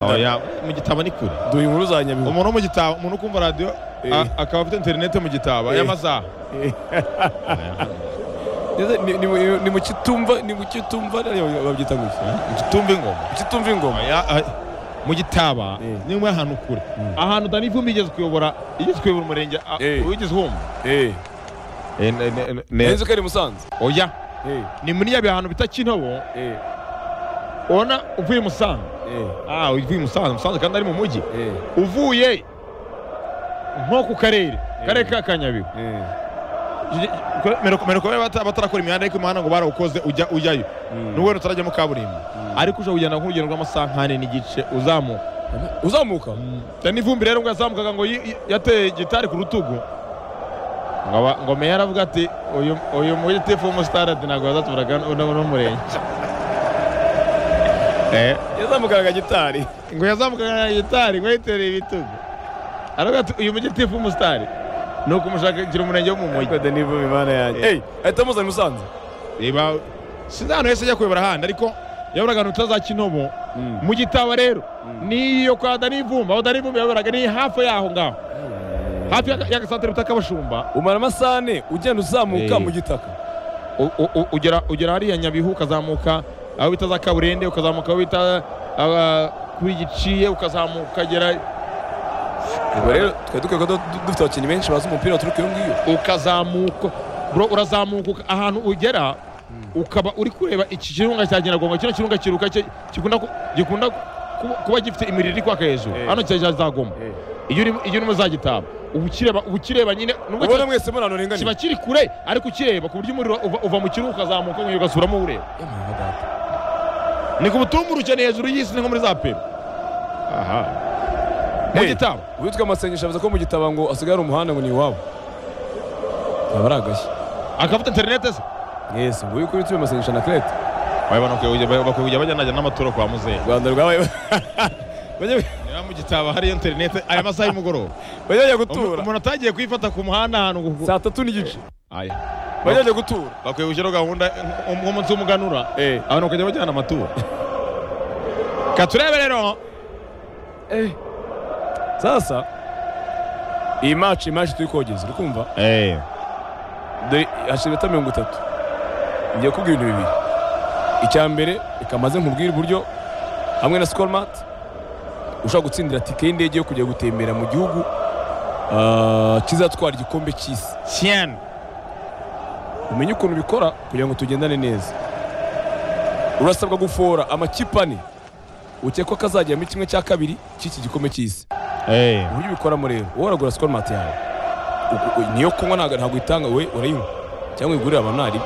oya mu gitabo ni kure duha inkuru za nyabihu umuntu wo mu gitabo umuntu ukumva radiyo Eh. a- akaba afite interinete mu gitabo Eh. y'amasaha Ndetse ni- ni mu- ni mu kitumva ni mu kitumva ariyo babyita gutya igitumba ingoma ikitumva ingoma Oya, a- mu gitaba Eh. ni mwe ahantu kure ahantu utani ivumbi igeze kuyobora igeze kuyobora umurenge a- Eh. wigeze wumva eh Eh, ne- ne- ne- nzi ko ari musanze oya eh ni muri ya bihantu bita kintobo eh ubona uvuye musanze eh ah uvuye musanze musanze kandi ari mu mujyi eh uvuye nko ku karere karere ka kanyabihu eh meroko bata batarakora imihanda ariko imihanda ngo barawukoze ujya ujyayo Mm. nubwo rero utarajyamo kaburimbo ariko uje kugenda nk'urugendo rw'amasaha nkane n'igice uzamuka uzamuka cyane n'ivumbi rero ubwo yazamukaga ngo yi- yateye gitari ku rutugu ngo aba- ngo meya aravuga ati uyu uyu mugitifu w'umusitade ntabwo bazatuburaga n'umurenge Eh, yazamukaraga gitari ngo yazamukaga na gitari ngo yitereye ibitugu aravuga ati uyu mugitifu w'umusitari ni ukumushakira umurenge wo mu mujyi kode nivu imana yanjye eh ahita amuzana i musanze reba sinzi ahantu hese ajya kuyobora ahandi ariko yaboraga ahantu utaza kinomo mu gitaba rero niyo kwa dani vumba aho dani vumba yaboraga ni hafi yaho ngaho hafi y'aga- y'agasantere bita kabashumba umara amasaha ane ugenda uzamuka Eh. mu gitaka U- u- u- ugera ugera hariya nyabihu ukazamuka aho bita za kaburende ukazamuka aho bita ah, kuri giciye ukazamuka ukagera ubwo rero twari dukwiye kuba du- dufite abakinnyi benshi bazi umupira waturuka iyo ngiyo ukazamuka bro urazamuka uka- ahantu ugera ukaba uri kureba iki kirunga cya nyiragongo kino kirunga kiruka cye- gikunda ku- gikunda ku- kuba gifite imiriro iri kwaka hejuru Eh. hano cya zagomba iyo uri iyo urimo zagitaba uba ukireba uba ukireba nyine nubwo ubona kiba- mwese muri ahantu kiba ringaniye kiri kure ariko ukireba ku buryo umuriro uva- uva mu kirunga ukazamuka ngo ugasubiramo ureba ni ku butumburuke ukeneye hejuru y'isi ni nko muri za peru aha mu Hey. gitabo uwitwa amasengesho avuze ko mu gitaba ngo asigaye ari umuhanda ngo ni iwabo aba ari agashya akafite interinete se mwese ngo uri kuri tube amasengesho na kirete bakwiye kujya bajya najya n'amaturo kwa muzehe u rwanda rwabaye bajye niba mu gitabo hariyo interinete aya masaha y'umugoroba bajye bajya Umu- gutura umuntu atagiye kuyifata ku muhanda ahantu ngo- saa tatu n'igice Aya. bajya bajya gutura bakwiye gushyiraho gahunda nk'umunsi w'umuganura eh abantu bakajya bajyana amaturo katurebe rero eh sasa iyi match iyi match turi kogeza uri kumva dore hashize ibita mirongo itatu ngiye kubwira ibintu bibiri icya mbere reka maze nkubwire uburyo hamwe na sikoromati ushobora gutsindira tike y'indege yo kujya gutembera mu gihugu ah, kizatwara igikombe cy'isi siyeni umenye ukuntu ubikora kugira ngo tugendane neza urasabwa gufora amakipe ane ukekwa ko azagera muri kimwe cya kabiri cy'iki gikombe cy'isi uburyo ubikoramo rero wowe uragura sikoromati yawe U- u- niyo kunywa ntabwo ntabwo uyitanga we urayinywa cyangwa uyigurira abantu nari